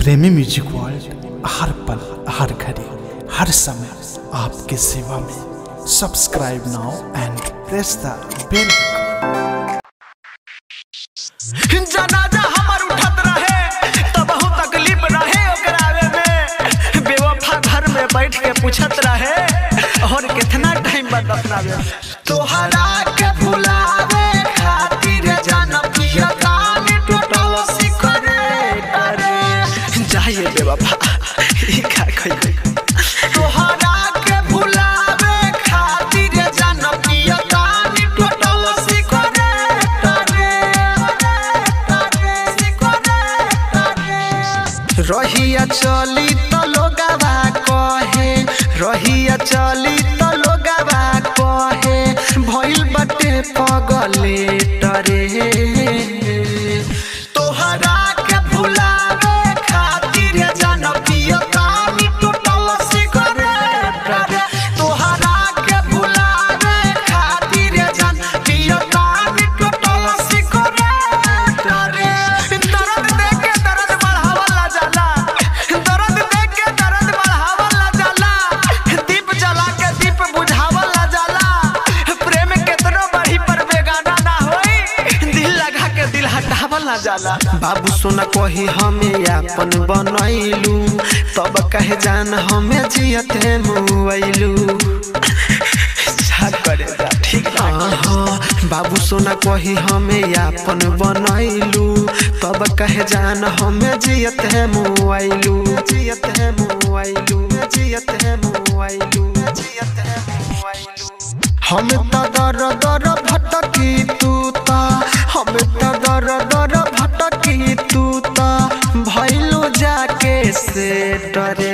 प्रेमी music world हर पल हर घड़ी हर समय आपके सेवा में subscribe now and press the bell जनाजा हमर उठत रहे त बहुत तकलीफ रहे ओकरा आवे में बेवफा घर में बैठ के पूछत रहे और कितना टाइम बाद अपनावे तोहरा के भुलावे खातिर जानब किया कान टूटल सिकरे करे जाइए बेवफा ई का कहि तोहरा के भुलावे खातिर जानब किया कान टूटल सिकरे करे रहिया चली त लोगावा कहे रहिया चली त लोगावा कहे भइल बटे पगले टरे तोहरा के भुलावे खातिर जनपिय कानी टूटल सिगरेट रे तोहरा के भुलावे खातिर जनपिय कानी टूटल सिगरेट रे दर्द देके दर्द बढ़ावला जाला दर्द देके दर्द बढ़ावला जाला दीप जला के दीप बुझावला जाला प्रेम केतनो बढ़ी पर बेगाना ना होई दिल लगा के दिल हटावला जाला बाबू सोना कही हमें अपन बनैलू तब कहे जान हमें जियते मुआइलू करे जा ठीक बाबू सोना कही हमें अपन बनैलू तब कहे जान हमें जियत है मुआइलू जियत है मुआइलू जियत है मुआइलू जियत है मुआइलू हम त दर दर भटकी तू ता हम त दर दर भटकी तू ता भइलू जाके से डरे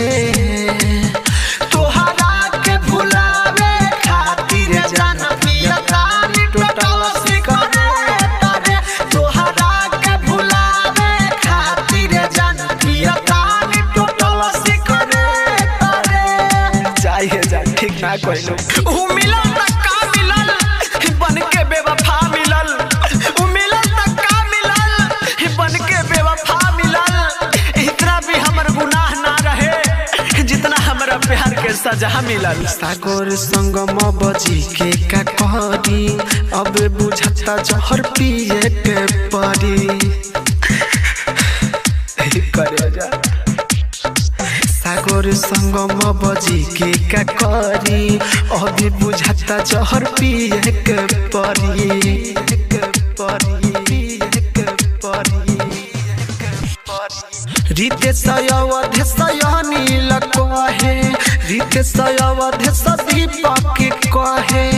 तोहरा के भुलावे खातिर जनपिया कानी टूटल सिगरेट रे तोहरा के भुलावे खातिर जनपिया कानी टूटल सिगरेट रे जाइए जा ठीक ना कइलो उ मिलल त का मिलल बन के बेवफा मिलल उ मिलल त का मिलल बन के बेवफा मिलल इतना भी हमर गुनाह ना रहे जितना हमरा प्यार के सजा मिलल सागर संगम बजी के का कहरी अब बुझता जहर पिए के परी करे जा सागर संगम बजी के का करी अभी बुझता जहर पिए के परी के परी के परी रीते सयवधे सयनील कहे रीते सयवधे सदीपक कहे